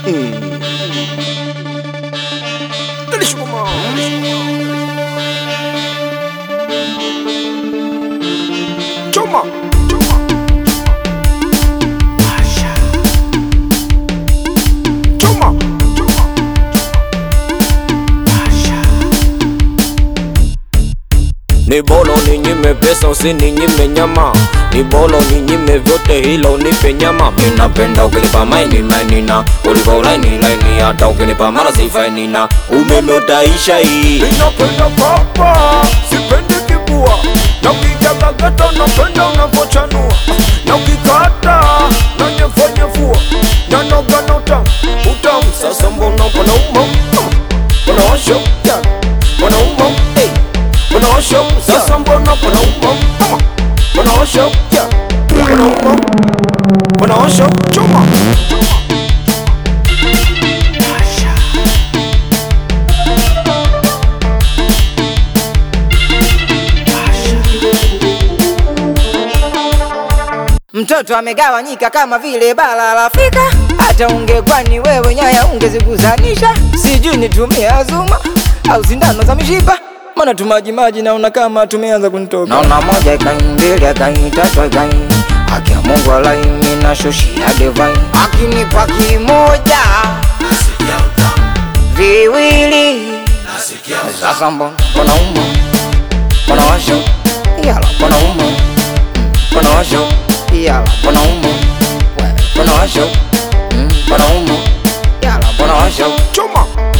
Choma. Choma. Ni bolo ninyime pesa usininyime nyama, ni bolo ninyime vyote hilo unipe nyama. Minapenda ukinipa maini mainina, uliko laini laini, hata ukinipa mara sifainina, umeme utaisha hii. Ninapenda papa, sipendi kibua na ukijaga gata napenda unavyochanua na ukikata na nyevonyevua na noga na utamu utamu. Sasa mbona panauma panaosha panauma panaosha sasa mbona panauma panaosha panauma panaosha choma Mtoto amegawanyika kama vile bara la Afrika. Hata ungekuwa ni wewe nyaya ungeziguzanisha, sijui nitumie azuma au sindano za mishipa, maana tumajimaji naona kama tumeanza kunitoka. Naona moja ikai mbili ikai tatu ikai haki ya Mungu alaini na shoshi ya divine, akinipa kimoja viwili sasa mbona mbona umo mbona washo yala mbona umo mbona washo yala mbona umo wewe mbona washo Mm, mbona umo yala mbona washo choma